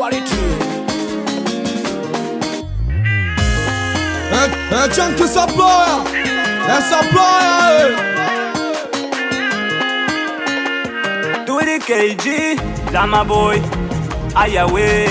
quality. É, é Chunky Supplier, é Supplier, Turi KG, Dama Boy, Ayawe.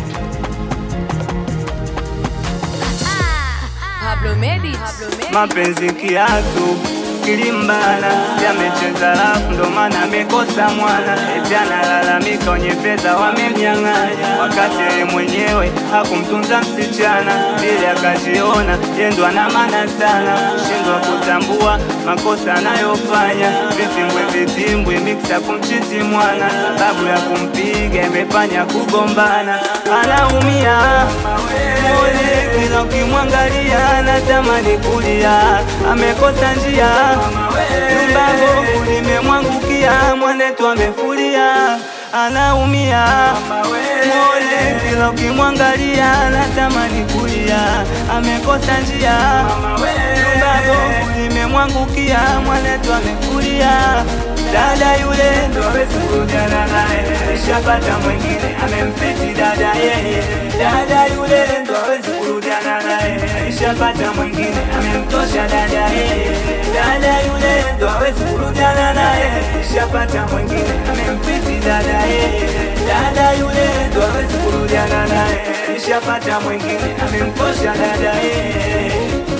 Pablo Medit. Pablo Medit. Mapenzi kiatu kilimbana, yamecheza rafu ndo maana amekosa mwana. Eti analalamika wenye pesa wamemnyang'anya, wakati yeye mwenyewe hakumtunza msichana, ili akajiona yendo ana maana sana, shindwa kutambua makosa anayofanya. Vitimbwe vitimbwe miksa kumchiti mwana, sababu ya kumpiga imefanya kugombana, anaumia Mole kila ukimwangalia anatamani kulia, amekosa njia, nyumbango limemwangukia, mwanetu amefulia, anaumia. Mole kila ukimwangalia anatamani kulia, amekosa njia, nyumbango limemwangukia, mwanetu amefulia. Dada yule ndo hawezi kurudiana naye, alishapata mwingine amemfiti dada yeye. Dada yule ndo hawezi kurudiana naye, alishapata mwingine amemtosha dada yeye. Dada yule ndo hawezi kurudiana naye, alishapata mwingine amemfiti dada yeye. Dada yule ndo hawezi kurudiana naye, alishapata mwingine amemtosha dada yeye.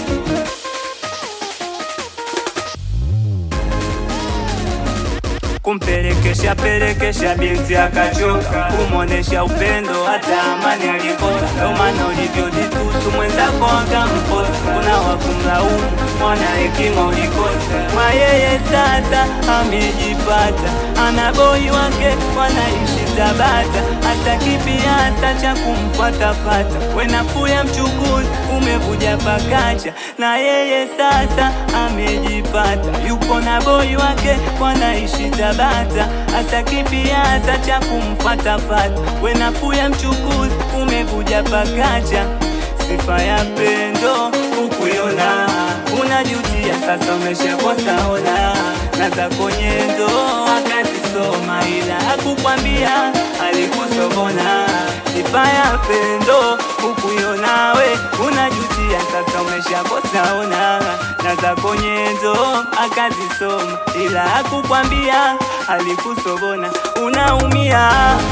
kumpelekesha pelekesha binti akachoka, kumwonesha upendo hata amani alikosa. Ndo maana ulivyojitusu mwenzako akamkosa, kuna wakumlaumu mwana hekima ulikosa. Kwa yeye sasa amejipata, ana boi wake wanaishi Tabata, hata kipiasa cha kumfatafata. Wenafuu ya mchukuzi umevuja pakacha, na yeye sasa amejipata, yupo na boi wake wanaishi Tabata, hata kipiasa cha kumfatafata. Wenafuu ya mchukuzi umevuja pakacha, sifa ya pendo ukuiona, unajutia sasa umeshakosa ona, na zako nyendo akazisoma, ila hakukwambia alikusobona. Sifa ya pendo ukuiona, we unajutia sasa umeshakosa ona, na zako nyendo akazisoma, ila hakukwambia alikusobona. Unaumia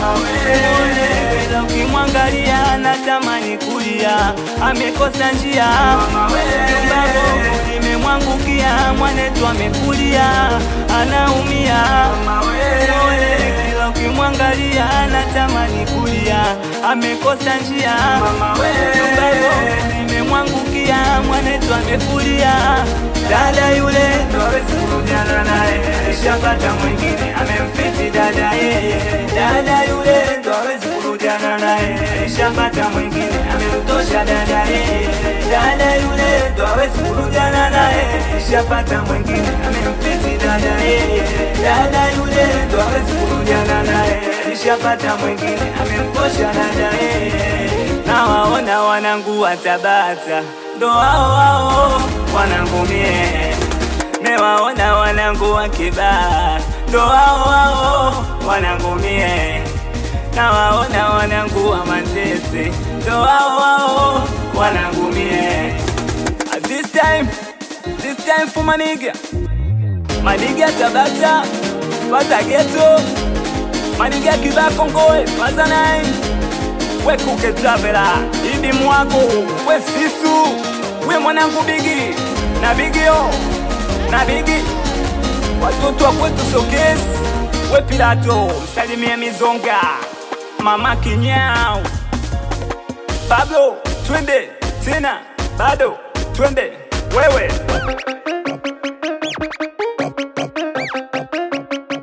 Ila ukimwangalia anatamani kulia, amekosa njia, nyumbango limemwangukia, mwanetu amefulia, anaumia Ole, kila ukimwangalia anatamani kulia, amekosa njia, nyumbango limemwangukia, mwanetu amefulia. Dada yule ndo hawezi kurudiana naye, alishapata mwingine amemfiti dada yeye. Dada yule ndo hawezi kurudiana naye, alishapata mwingine amemtosha dada yeye. Dada yule ndo hawezi kurudiana naye, alishapata mwingine amemfiti dada yeye. Dada yule ndo hawezi kurudiana naye, alishapata mwingine amemtosha dada yeye. Nawaona wanangu wa Tabata ndo hao hao wanangu mie, mewaona wanangu wa Kibaha ndo hao hao wanangu mie, nawaona wanangu wa Manzese ndo hao hao wanangu mie. At This time, this time for maniga maniga Tabata faza geto maniga Kibaha Kongoe faza nine we kuke travela idi mwako we sisu we mwanangu bigi na bigio na bigi watoto wa kwetu sokesi we pilato msalimie mizonga mama kinyao pablo twende tena bado twende wewe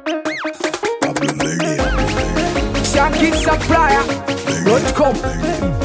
Chunky Supplier.com.